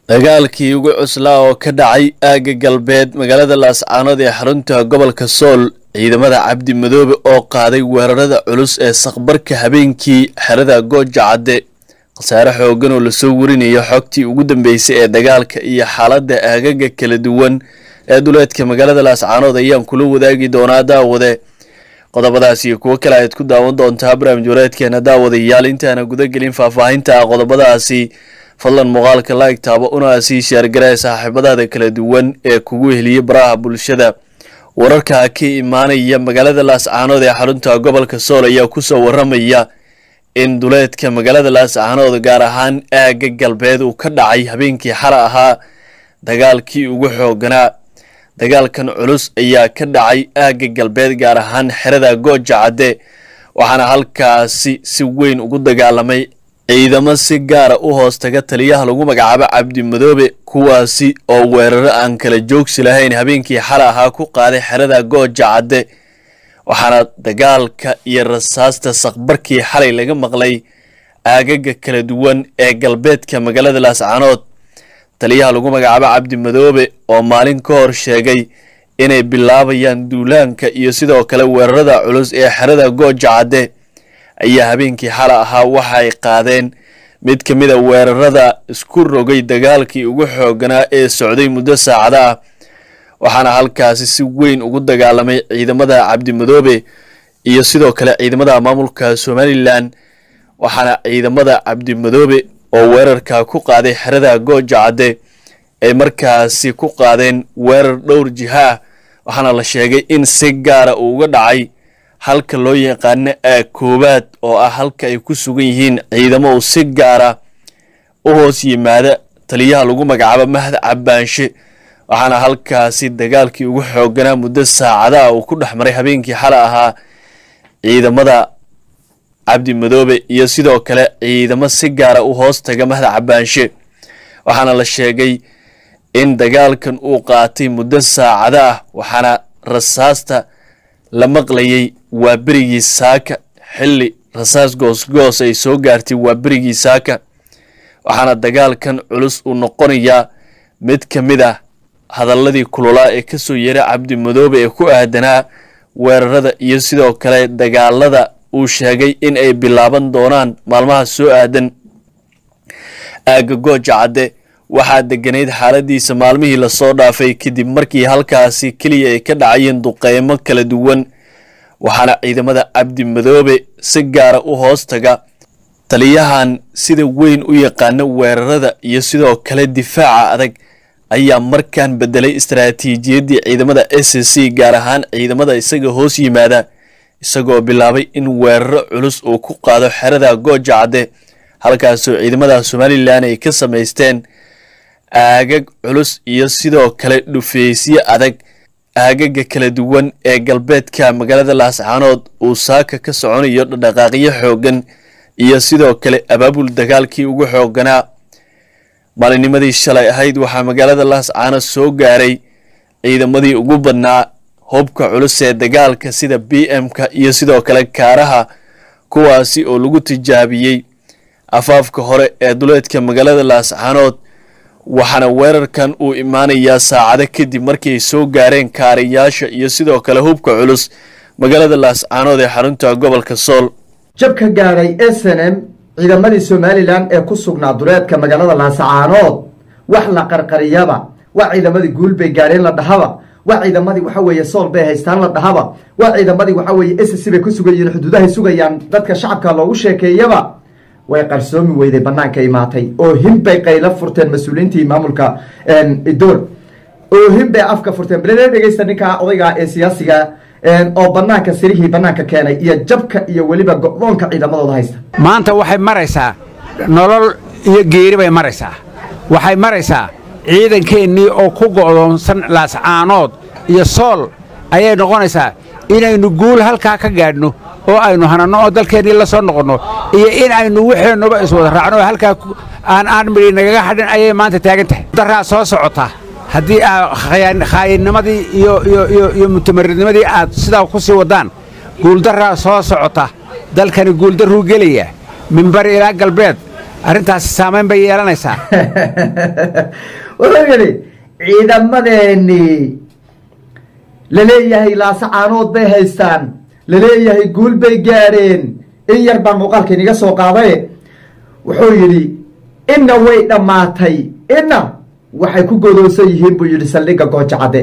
dagaalkii ugu cuslaa oo ka dhacay aagga galbeed magaalada laascaanood ee xarunta gobolka sool ciidamada cabdi madoobe oo qaaday weerarada culus ee saqbarka habeenkii xerada gooja cadde khasaare xoogan oo lasoo warinayo xogtii ugu dambeysay ee dagaalka iyo xaaladda aagaga kala duwan ee duleedka magaalada laascaanood ayaan kula wadaagi doonaa daawade qodobadaas iyo kuwo kale ayaad ku daawan doontaa barnaamij wareedkeena daawadayaal intaana gudagelin faahfaahinta qodobadaasi fadlan muuqaalka laig taabo una sii sheergaree saaxiibadaada kala duwan ee kugu heliyey baraha bulshada wararka ka imaanaya magaalada laascaanood ee xarunta gobolka sool ayaa kusoo waramaya in duleedka magaalada laascaanood gaar ahaan aagga galbeed uu ka dhacay habeenkii xala ahaa dagaalkii ugu xooganaa dagaalkan culus ayaa ka dhacay aagga galbeed gaar ahaan xerada gooja cadde waxaana halkaasi si weyn ugu dagaalamay ciidamo si gaara u hoos taga taliyaha lagu magacaabo cabdi madoobe kuwaasi oo weeraro aan kala joogsi lahayn habeenkii xala ahaa ku qaaday xerada gooja cadde waxaana dagaalka iyo rasaasta saqbarkii xalay laga maqlay aagaga kala duwan ee galbeedka magaalada laascaanood taliyaha lagu magacaabo cabdi madoobe oo maalin ka hor sheegay inay bilaabayaan duulaanka iyo sidoo kale weerarada culus ee xerada gooja cadde ayaa habeenkii xala ahaa waxa ay qaadeen mid ka mid a weerarada isku rogay dagaalkii ugu xooganaa ee socday muddo saacada ah waxaana halkaasi si weyn ugu dagaalamay ciidamada cabdi madoobe iyo sidoo kale ciidamada maamulka somalilan waxaana ciidamada cabdi madoobe oo weerarka ku qaaday xerada gooja cadde ay markaasi ku qaadeen weerar dhowr jiha ah waxaana la sheegay in si gaara uu uga dhacay halka loo yaqaano aag koowaad oo ah halka ay ku sugan yihiin ciidamo uu si gaara u hoos yimaada taliyaha lagu magacaabo mahad cabbaanshe waxaana halkaasi dagaalkii ugu xooganaa muddo saacadaha uu ku dhex maray habeenkii xala ahaa ciidamada cabdi madoobe iyo sidoo kale ciidamo si gaara u hoos taga mahad cabbaanshe waxaana la sheegay in dagaalkan uu qaatay muddo saacada ah waxaana rasaasta la maqlayay waa berigii saaka xilli rasaas goosgoos ay soo gaartay waa berigii saaka waxaana dagaalkan culus uu noqonayaa mid ka mid ah hadalladii kululaa ee kasoo yeeray cabdi madoobe ee ku aadanaa weerarada iyo sidoo kale dagaalada uu sheegay in ay bilaaban doonaan maalmaha soo aadan aagga gooja cadde waxaa deganayd xaaladiisa maalmihii lasoo dhaafay kadib markii halkaasi keliya ay ka dhacayeen duqeymo kala duwan waxaana ciidamada cabdi madoobe si gaara u hoos taga taliyahan sida weyn u yaqaana weerarada iyo sidoo kale difaaca adag ayaa markaan bedelay istaraatiijiyaddii ciidamada s c gaar ahaan ciidamada isaga hoos yimaada isagoo bilaabay in weeraro culus uu ku qaado xerada gooja cadde halkaasoo ciidamada somalilan ay ka samaysteen aagag culus iyo sidoo kale dhufeysyo adag aagaga kala duwan ee galbeedka magaalada laascaanood uu saaka ka soconayo dhaqdhaqaaqyo xoogan iyo sidoo kale abaabul dagaalkii ugu xooganaa maalinimadii shalay ahayd waxaa magaalada laascaanood soo gaaray ciidamadii ugu badnaa hubka culus ee dagaalka sida b m-ka iyo sidoo kale kaaraha kuwaasi oo lagu tijaabiyey afaafka hore ee duleedka magaalada laascaanood waxaana weerarkan uu imaanayaa saacado kadib markii ay soo gaareen kaarayaasha iyo sidoo kale hubka culus magaalada laascaanood ee xarunta gobolka sool jab ka gaadhay s n m ciidamadii somalilan ee ku sugnaa duleedka magaalada laascaanood wax la qarqariyaba waa ciidamadii guul bay gaadheen la dhahaba waa ciidamadii waxa weeye sool bay haystaan la dhahaba waa ciidamadii waxa weeye s c bay ku sugan yihiin xuduudahay sugayaan dadka shacabka loogu sheekeeyaba way qarsoomi weyday banaanka imaatay oo hinbay qaylo furteen mas-uuliyiintii maamulka idool oo hinbay afka furteen bale dhegeysta ninkaa odayga ee siyaasiga oo banaanka sirihii banaanka keenay iyo jabka iyo weliba go-doonka ciidamadooda haysta maanta waxay maraysaa nolol iyo geeri bay maraysaa waxay maraysaa ciidankeennii oo ku go'doonsan laascaanood iyo sool ayay noqonaysaa inaynu guul halkaa ka gaadhno oo aynu hananno oo dalkeennii la soo noqonno iyo in aynu wixeennuba iswada raacno oo halkaa aan aan midhi nagaga hadhin ayay maanta taagan tahay daraa soo socota haddii aad khaayinnimadii iyo mutamaridnimadii aad sidaa ku sii waddaan guuldarraa soo socota dalkani guuldarruu gelaya minbari ilaa galbeed arrintaasi saamayn bay yeelanaysaa wuxuu yidhi ciidamadeenii laleeyahay laasacaanood bay haystaan laleeyahay guul bay gaadheen in yar baan muuqaalka iniga soo qaadaye wuxuu yidhi inna way dhammaatay inna waxay ku godoonsan yihiin buu yidhi saldhigga gooja cadde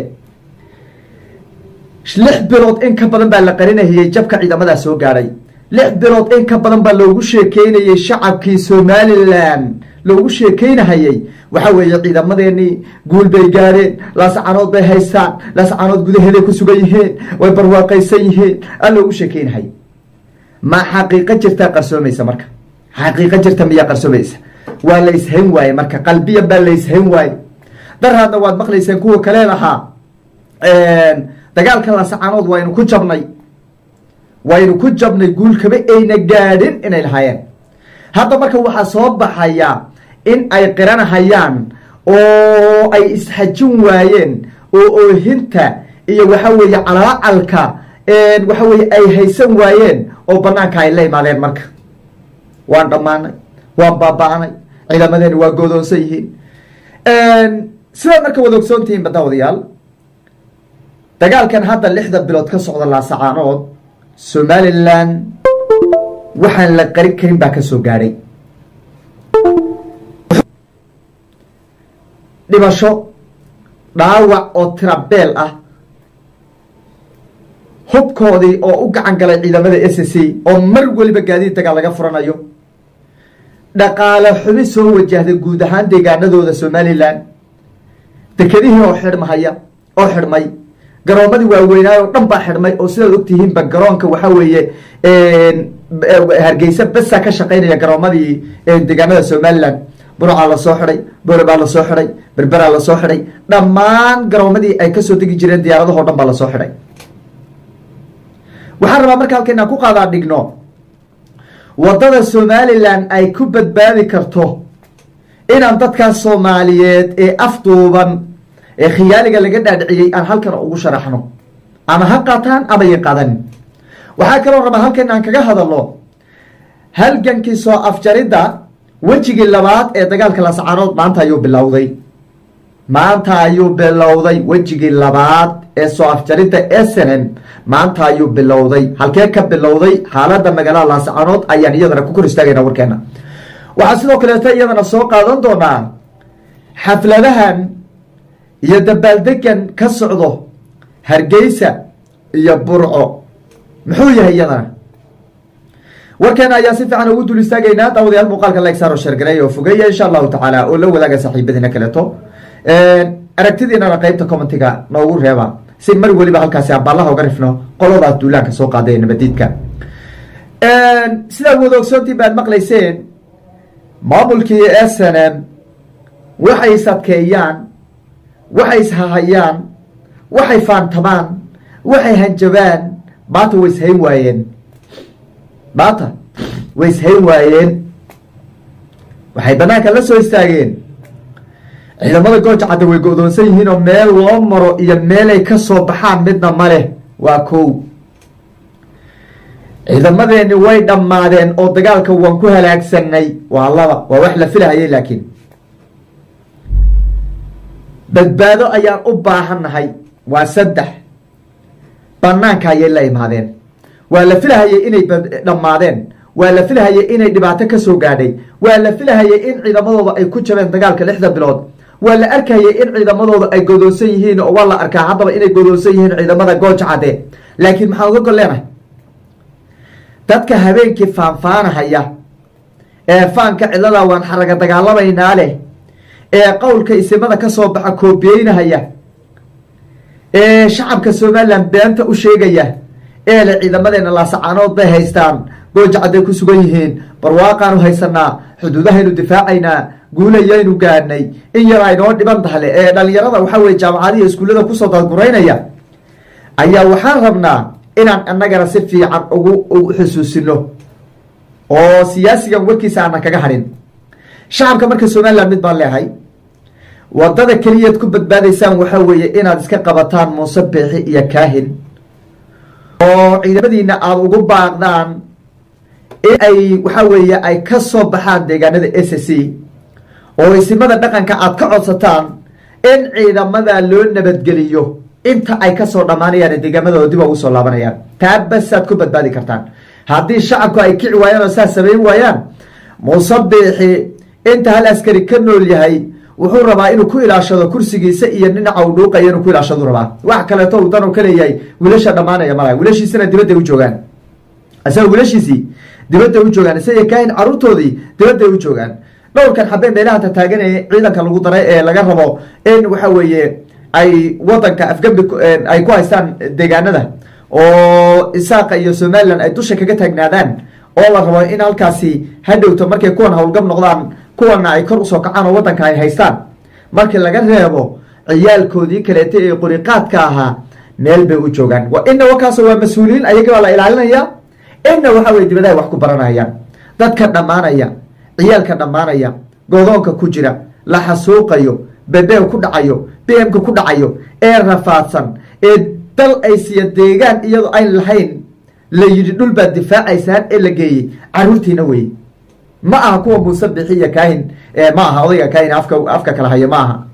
lix bilood in ka badan baa la qarinahayey jabka ciidamadaa soo gaadhay lix bilood in ka badan baa loogu sheekeynayey shacabkii somalilan loogu sheekeynahayey waxa weeye ciidamadeenii guul bay gaadheen laascanood bay haystaan laascanood gudaheeday ku sugan yihiin way barwaaqaysan yihiin aa loogu sheekeynahay ma xaqiiqo jirtaa qarsoomaysa marka xaqiiqo jirta miyaa qarsoomaysa waa la ishayn waaye marka qalbiyan baa la ishayn waaye daraadna waad maqlayseen kuwa kale lahaa dagaalka laascanood waynu ku jabnay waynu ku jabnay guul kaba ayna gaadhin inay lahaayeen hadda marka waxaa soo baxaya in ay qiranahayaan oo ay isxajin waayeen oo oohinta iyo waxa weeye calaacalka waxa weye ay haysan waayeen oo banaanka ay la imaadeen marka waan dhammaanay waan baaba-anay ciidamadeena waa goodoonsan yihiin sidaad marka wada ogsoontihiin badawadayaal dagaalkan hadda lixda bilood ka socda laasacaanood somalilan waxaan la qarin karin baa ka soo gaadhay dhibasho dhaawac oo tirabeel ah hubkoodii oo u gacan galay ciidamada s c oo mar weliba gaadiid dagaal laga furanayo dhaqaale xubi soo wajahday guud ahaan deegaanadooda somalilan dekedihii oo xidhmahaya oo xidhmay garoomadii waaweynaayo o dhan baa xidhmay oo sidaad ogtihiinba garoonka waxa weeye hargeysa besa ka shaqaynaya garoomadii deegaanada somalilan burcaa lasoo xidhay boorabaa lasoo xidhay berberaa lasoo xidhay dhammaan garoomadii ay kasoo degi jireen diyaaradaho dhan baa lasoo xidhay waxaan rabaa marka halka inaan ku qaadaa dhigno waddada somalilan ay ku badbaadi karto inaan dadkaas soomaaliyeed ee afduuban ee khiyaaliga laga dhaadhiciyey aan halkan ugu sharaxno ama ha qaataan ama yan qaadanin waxaa kaloo rabaa halkan aan kaga hadalno halgankii soo afjaridda wejigii labaad ee dagaalka lascaanood maanta ayuu bilowday maanta ayuu bilowday wejigii labaad ee soo afjaridda snm maanta ayuu bilowday halkee ka bilowday xaaladda magaalada laascaanood ayaan iyadana ku kor istaagayna warkeena waxaa sidoo kaleeto iyadana soo qaadan doonaa xafladahan iyo dabaaldegan ka socdo hargeysa iyo burco muxuu yahay iyadana warkeena ayaa si fiican ugu dul istaagaynaa daawadayaal muuqaalka lagsaaro sheergareey oo fogeeya insha allahu tacaala oo la wadaaga saaxiibadiina kaleeto aragtidiinana qeybta commentiga noogu reeba si mar weliba halkaasi abaalaha uga rifno qoladaas duulaanka soo qaaday nabadiidka sidaad wada ogsoontii baad maqlayseen maamulkii s n m waxay sadkeeyaan waxay ishahayaan waxay faantamaan waxay hanjabaan maanta way ishayn waayeen maanta way ishayn waayeen waxay banaanka la soo istaageen ciidamada gooja cadda way go-doonsan yihiin oo meel loo maro iyo meelay ka soo baxaan midna ma leh waa kow ciidamadeeni way dhammaadeen oo dagaalka waan ku halaagsanay waa laba waa wax la filahayay laakiin badbaado ayaan u baahannahay waa saddex banaanka ayay la imaadeen waa la filahayay inay dhammaadeen waa la filahayay inay dhibaato ka soo gaadhay waa la filahayay in ciidamadooda ay ku jabeen dagaalka lixda bilood waa la arkayay in ciidamadooda ay godoonsan yihiin oo waa la arkaa haddaba inay godoonsan yihiin ciidamada gooja cadde laakiin maxaan uga gol leenahay dadka habeenkii faanfaanahaya ee faanka cidlada waan xaraga dagaalamaynaa leh ee qowlka isimada ka soo baxa koobiyeynahaya ee shacabka somalilan beenta u sheegaya ee le ciidamadeena laasacaanood bay haystaan gooja cadday ku sugan yihiin barwaaqaanu haysanaa xuduudahaynu difaacaynaa guulayaynu gaadhnay in yar aynoo dhiban tahle ee dhalinyarada waxaa weye jaamacadihi iskuullada kusoo dadguraynaya ayaa waxaan rabnaa inaan annagana si fiican ugu ugu xusuusino oo siyaasigan warkiisa aanan kaga hadhin shacabka marka somalilan mid baan leehay wadada keliyaad ku badbaadaysaan waxaa weeye inaad iska qabataan muuse beexi iyo kaahin oo ciidamadiina aada ugu baaqdaan in ay waxa weeye ay ka soo baxaan deegaanada s c oo isimada dhaqanka aad ka codsataan in ciidamada loo nabadgeliyo inta ay kasoo dhammaanayaan deegaamadooda dib ugu soo laabanayaan taa basaad ku badbaadi kartaan haddii shacabku ay kici waayaan oo saas samayn waayaan muuse biixi inta hal askari ka nool yahay wuxuu rabaa inuu ku ilaashado kursigiisa iyo dhinaca uu dhuuqaya inuu ku ilaashadu rabaa wax kaleeto uu dan u ka leeyahay wiilasha dhammaanaya malaha wiilashiisana dibadday u joogaan isaga wiilashiisii dibadday u joogaan isaga kaahin caruurtoodii dibadday u joogaan dhowrkan xabee meelaha tataaganaya ciidanka lagu daray ee laga rabo in waxa weeye ay wadanka afgambi ay ku haystaan deegaanada oo isaaqa iyo somalilan ay dusha kaga taagnaadaan oo la rabo in halkaasi hadhowto markay kuwan howlgab noqdaan kuwana ay kor usoo kacaan oo wadanka ay haystaan markii laga reebo ciyaalkoodii kaleeta ee qoriqaadka ahaa meel bay u joogaan ina wakaas waa mas-uuliyiin ayaga baa la ilaalinaya ina waxa weye dibadaha wax ku baranayaan dadka dhammaanaya ciyaalka dhammaanaya godoonka ku jira la xasuuqayo bebew ku dhacayo b mka ku dhacayo ee rafaadsan ee dal ay siiya deegaan iyadoo ayn lahayn la yidhi dhul baad difaacaysaan ee la geeyey caruurtiina weye ma aha kuwa muuse bixi iyo kaahin ma aha odayga kaahin afka afka kala hayo ma aha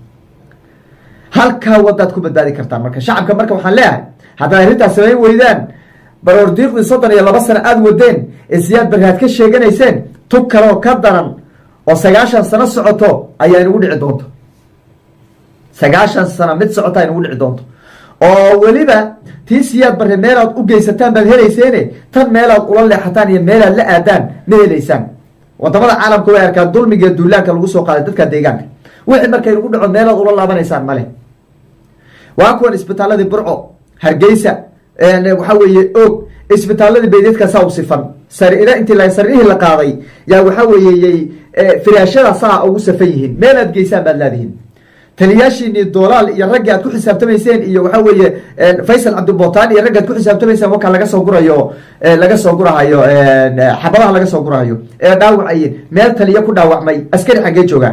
halkaa wadaad ku badbaadi kartaan marka shacabka marka waxaan leeyahay haddaad arrintaas samayn weydaan baroordiiqdii soddon iyo laba sano aada wadeen ee siyaad barraad ka sheeganayseen tug kaleoo ka daran oo sagaashan sano socoto ayaa inagu dhici doonto sagaashan sano mid socota inagu dhici doonto oo weliba tii siyaad barre meelaad u geysataan baad helayseene tan meelaad ula leexataan iyo meelaad la aadaan ma helaysaan wadamada caalamka way arkaan dulmiga duulaanka lagu soo qaaday dadka deegaanka wixii markay nagu dhaco meelaad ula laabanaysaan male waa kuwan isbitaaladii burco hargeysa waxa weeye og isbitaaladii baydadka saa u sifan sariira intii la sariirihii la qaaday yaa waxa weeyey firaashada saa ugu safan yihiin meelaad geysaan baad laadihiin taliyaashiini doolaal iyo raggii aad ku xisaabtamayseen iyo waxa weeye faysal cabdibotaan iyo raggi aad ku xisaabtamayseen wakaa laga soo gurayo laga soo gurahayo xabadaha laga soo gurahayo ee dhaawacayeen meel taliya ku dhaawacmay askari xaggee joogaan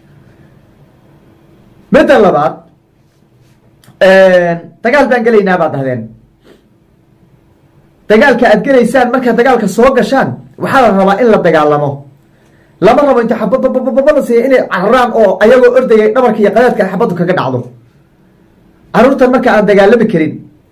midda labaad dagaal baan gelaynaa baad dhahdeen dagaalka aad gelaysaan markaad dagaalka soo gashaan waxaa la rabaa in la dagaalamo lama rabo inta xabadbabababada siiya inay cararaan oo ayagoo ordayay dhabarka iyo qadaadka ay xabaddu kaga dhacdo caruurtan marka aan dagaalami karin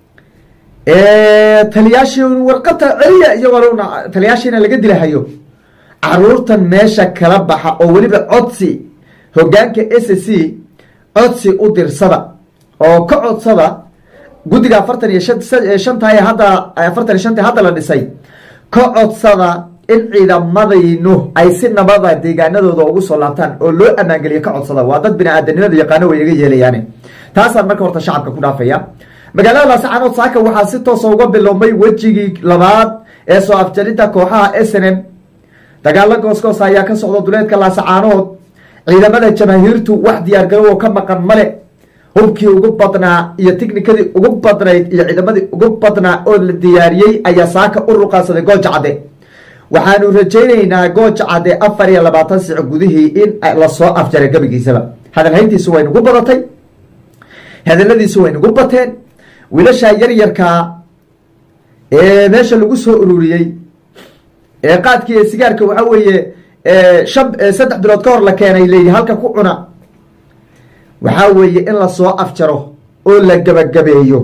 taliyaashii warqata celiya iyagoona taliyaashiina laga dilahayo caruurtan meesha kala baxa oo weliba codsi hogaanka s c codsi u dirsada oo ka codsada guddiga afartan iyo shantahay hadda afartan iyo shantii hadda la dhisay ka codsada in ciidamadaynu ay si nabada deegaanadooda ugu soo laabtaan oo loo ammaangeliyo ka codsada waa dad bini-aadanimada yaqaano way iga yeelayaane taasaan marka horta shacabka ku dhaafaya magaalada laascaanood saaka waxaa si toosa uga biloomay wejigii labaad ee soo afjarinta kooxaha s n m dagaalo goosgoos ayaa ka socda duleedka laasacaanood ciidamada jamaahiirtu wax diyaargarow ka maqan male hubkii ugu badnaa iyo tiknikadii ugu badnayd iyo ciidamadii ugu badnaa oo la diyaariyey ayaa saaka u ruqaansaday gooja cadde waxaanu rajaynaynaa gooja cadde afar iyo labaatan sic gudihii in lasoo afjaray gebigiisaba hadalhayntiisu way nagu badatay hadaladiisu way nagu bateen wiilasha yaryarkaa ee meesha lagu soo ururiyey ee qaadkii ee sigaarka waxa weeye shan saddex bilood ka hor la keenay leeyi halka ku cuna waxaa weeye in lasoo afjaro oo la gabagabeeyo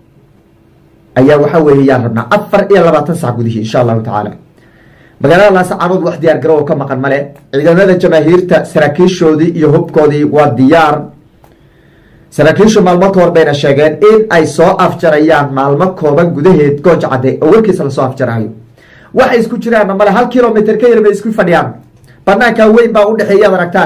ayaa waxa weeye yaan rabnaa afar iyo labaatan sac gudihii insha allahu tacaala magaalada laasacaanood wax diyaar garow ka maqan male ciidamada jamaahiirta saraakiishoodii iyo hubkoodii waa diyaar saraakiishu maalmo ka hor bayna sheegeen in ay soo afjarayaan maalmo kooban gudaheed gooja cadde oo warkiisa lasoo afjarayo waxay isku jiraanna male hal kilomitr ka yar bay isku fadhiyaan banaankaa weyn baa udhexeeya ad aragtaan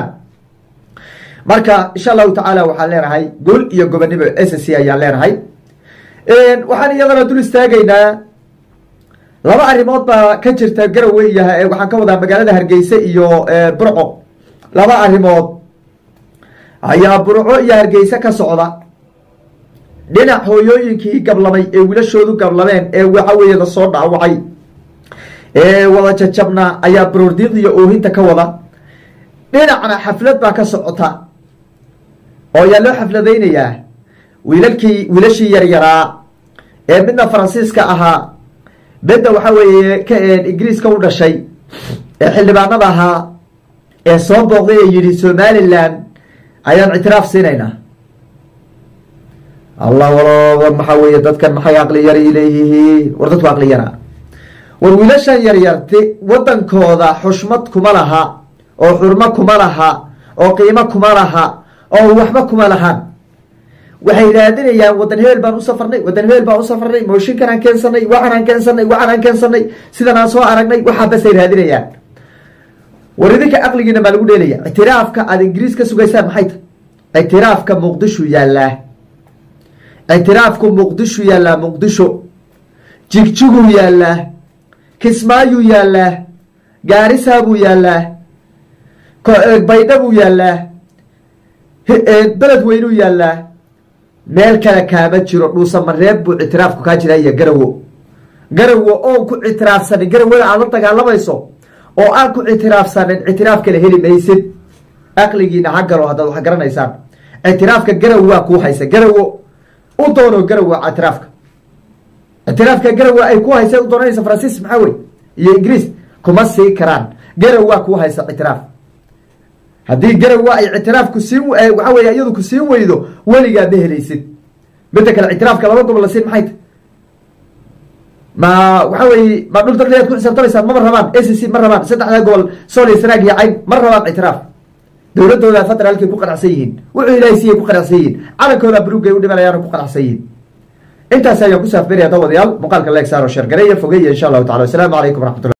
marka insha allahu tacaala waxaan leenahay gol iyo gobonimo s c ayaan leenahay waxaan iyadana dul istaagaynaa laba arrimood baa ka jirta garowe iyo waxaan ka wadaa magaalada hargeysa iyo burco laba arrimood ayaa burco iyo hargeysa ka socda dhinac hooyooyinkii gablamay ee wilashoodu gablameen ee waxa weeye lasoo dhaawacay ee wada jajabna ayaa baroordiiqdiyo oohinta ka wada dhinacna xaflad baa ka socota oo ayaa loo xafladaynayaa wiilalkii wiilashii yaryaraa ee midna faransiiska ahaa bedda waxaa weeye ka ingiriiska u dhashay ee xildhibaanada ahaa ee soo booqday ee yidhi somalilan ayaan ictiraaf siinaynaa allah walo maxaa weeye dadkan maxay aqli yar leeyihiin war dadku aqli yaraa war wiilashan yaryarti wadankooda xushmad kuma laha oo xurmo kuma laha oo qiimo kuma laha oo waxba kuma lahaan waxay raadinayaan wadan hebel baan u safarnay wadan hebel baan u safarnay mooshinkan aan keensanay waxan aan keensanay waxan aan keensanay sidan aan soo aragnay waxaa basay raadinayaan war idinka aqligiina maa lagu dheelaya ictiraafka aada ingiriis ka sugaysaan maxay tahy ictiraafka muqdisho yaallaa ictiraafku muqdisho yaallaa muqdisho jigjiguu yaallaa kismaayuu yaallaa gaarisaa buu yaallaa baydha buu yaallaa beled weynuu yaallaa meel kale kaama jiro dhuusamareeb buu ictiraafku kaa jiraa iyo garawo garawo oon ku ictiraafsanin garawada aad la dagaalamayso oo aan ku ictiraafsanin ictiraaf kale heli maysid aqligiina ha galo haddaad wax garanaysaan ictiraafka garawo waa kuu haysa garawo u doono garawo ictiraafka ictiraafka garawo ay ku haysa u doonanaysa faransiis maxaa wey iyo ingiriis kuma sii karaan garaw waa kuu haysa ictiraaf haddii garawa ay ictiraafku siin waxaa wey iyadu ku siin weydo weligaa ma helaysid midda kale ictiraafka laba gobol la siin maxay ta ma waxa weye ma dhul dadleed ku xisaabtamaysaan mama rabaan a c c ma rabaan saddexda gobol sooliya sanaag iyo cayn ma rabaan ictiraaf dowladooda federaalkay ku qanacsan yihiin wuxuu ilahay siiyay ku qanacsan yihiin calankooda brugay u dhimanayaan ku qanacsan yihiin intaas ayaan ku saafberaya dawadayaal muuqaalka leeg saaro sheergareeya fogeeya insha allahu tacala wasalaamu calaykum waraxmatullah